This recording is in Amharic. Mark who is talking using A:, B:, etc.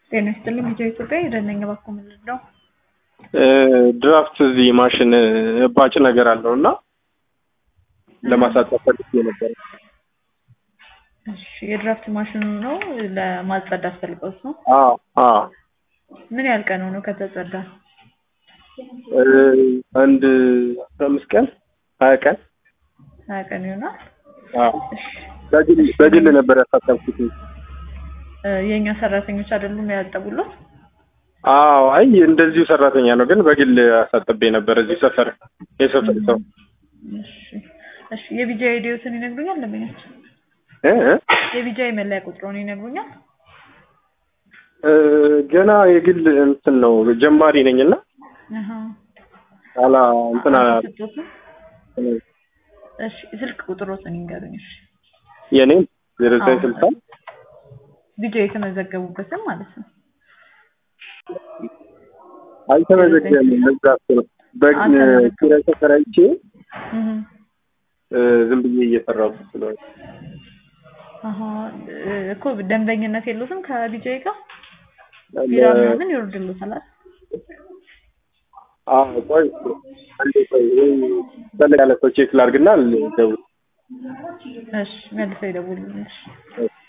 A: ጤና ይስጥልኝ ልጆ ኢትዮጵያ የደነኛ ባኮ ምንድን ነው?
B: ድራፍት እዚህ ማሽን እባጭ ነገር አለው እና ለማሳጠር ፈልጌ ነበር።
A: እሺ የድራፍት ማሽኑ ነው ለማጸዳት ፈልገውት ነው?
B: አዎ አዎ
A: ምን ያህል ቀን ሆኖ ከተጸዳ?
B: እ አንድ አስራ አምስት ቀን ሀያ ቀን
A: ሀያ ቀን ይሆናል።
B: አዎ በግል በግል ነበር ያሳጠብኩት።
A: እ የእኛ ሰራተኞች አይደሉም ያጠቡሎት?
B: አዎ አይ እንደዚሁ ሰራተኛ ነው፣ ግን በግል አሳጥቤ ነበር እዚህ ሰፈር የሰፈር ሰው
A: እሺ እሺ የቢጃ አይዲዎትን ይነግሩኛል ለምኛቸው?
B: እ እ
A: የቢጃ መለያ ቁጥሩን ይነግሩኛል?
B: እ ገና የግል እንትን ነው ጀማሪ ነኝ እና
A: አሃ
B: አላ እንትን አላ
A: አልተሰጡትም? እሺ ስልክ ቁጥሮትን ይንገሩኝ። እሺ
B: የኔም ዜሮ ዘጠኝ ስልሳ
A: ቢጃ የተመዘገቡበትን ማለት ነው።
B: አልተመዘገበም። ለዛ እኮ ነው በግ ኪራይ ተከራይቼ
A: እህ
B: እ ዝም ብዬ እየሰራሁ ስለሆነ
A: አሃ እ እኮ ደንበኝነት የሉትም ከቢጃይ ጋር ቢራ ምናምን ይወርድልዎታል አይደል?
B: አዎ ቆይ አንዴ ቆይ ወይ ፈለግ ያለ ሰው ቼክ ላድርግና ልደውል
A: እሺ መልሰው ይደውሉልኝ። እሺ